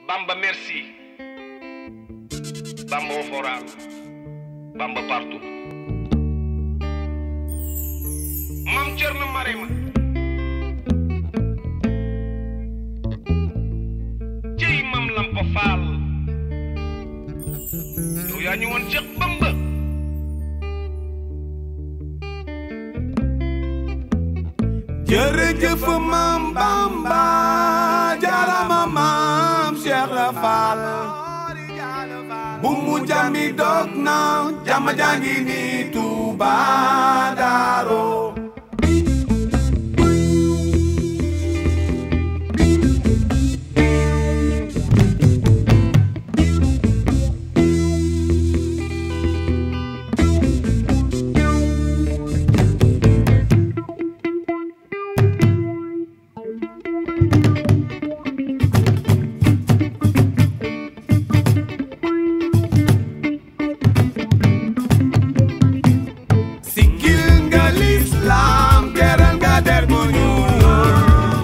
Bamba merci Bamba au foral Bamba partout Mam Cerno Marema cey mam Lampa Faal yow yaa ñu woon Cheikh Bamba jërëjëf maam Bamba jarama maam Cheikh Rafal bu mu jami dog na jama jangi ni Tuuba Daaro Sikil nga lislaam teral nga der bu ñuul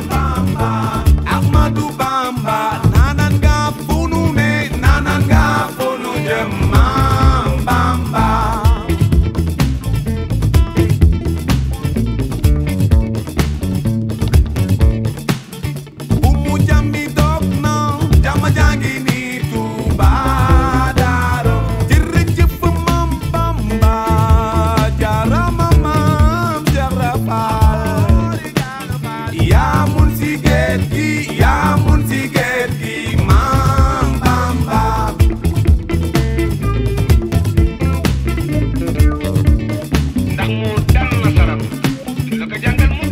Ahmadu Bamba nanan nga fu nu ne nanan nga fu nu jëm maam Bamba bu mu jàmmi dog na jàmma jàngi ni Tuuba Daaro jërëjëf maam Bamba jaarama maam Cheikh Rafal yaa mun si géej gi yaa mun si géej gi maam Bamba ndax moo dal nasaraan la ko jàngal mu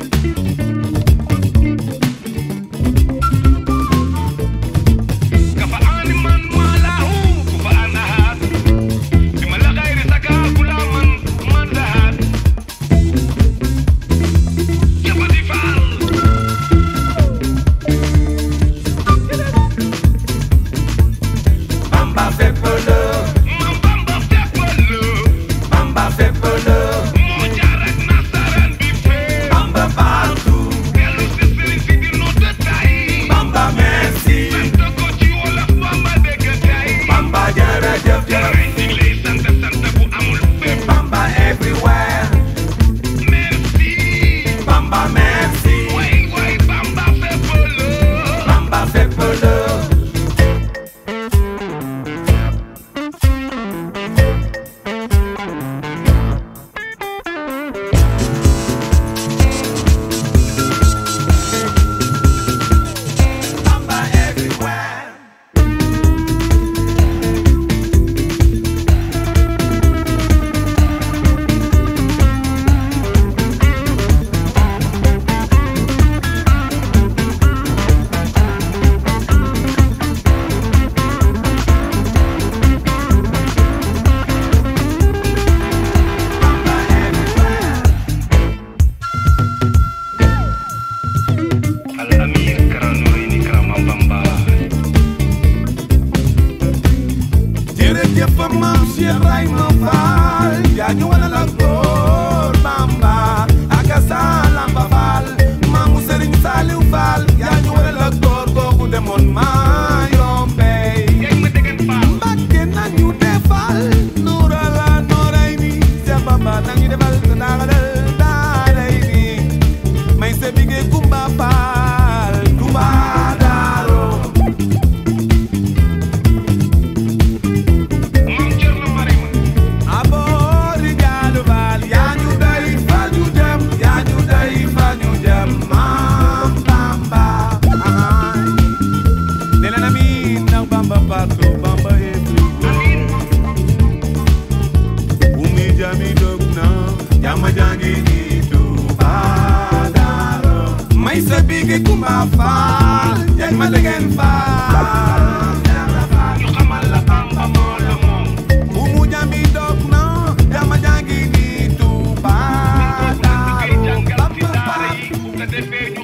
kafa aani man maalahu ku fa anahaat bi ma la xayri saka kula man man dahaat jabati faal Bamba fépp la mam bamba teppal Bamba fépp la moo jaar ak nasaraan bi fee Bamba partout dellu si sëriñ si di nu tëtaay Bamba merci sant ko ci wolof bamba dégg tey Bamba jërëjëf jërëjëf Jarañ ñu ngi lay sant sant bu amul fépp Bamba everywhere merci Bamba merci way way bamba fépp la Bamba fépp la Bamba everywhere Bamba everywhere al amir kara nurini kara mam bamba jërëjëf maam Cheikh Rayma Fall yaa ñu wane la góor Bamba ak sa Lamba Fall maamu Serigne Saliou Fall yaa ñu wane la góor googu demoon maa yombey yaay ma degen faal Mbàkke nañu defal nuura la nooray ni Cheikh Bamba nañu defal naaxalal daaray ni may se bige Kumba Fall Touba Daaro mam Cerno Marema aboori jaalu faal yaa ñu day fa ñu jëm yaa ñu day fa ñu jëm maam Bamba ahaay ne leen amiin ndax Bamba partout Bamba every amin bu mi jami dog na jama jangi ni Tuuba Daaro may sa bigi Kumba Faal jeg ma degen faal ñu xamal la bamba moo la moom bu mu jami dog na jama jangi ni Tuuba koy Daaro jàngal ci Bamba daara yi bu ko defee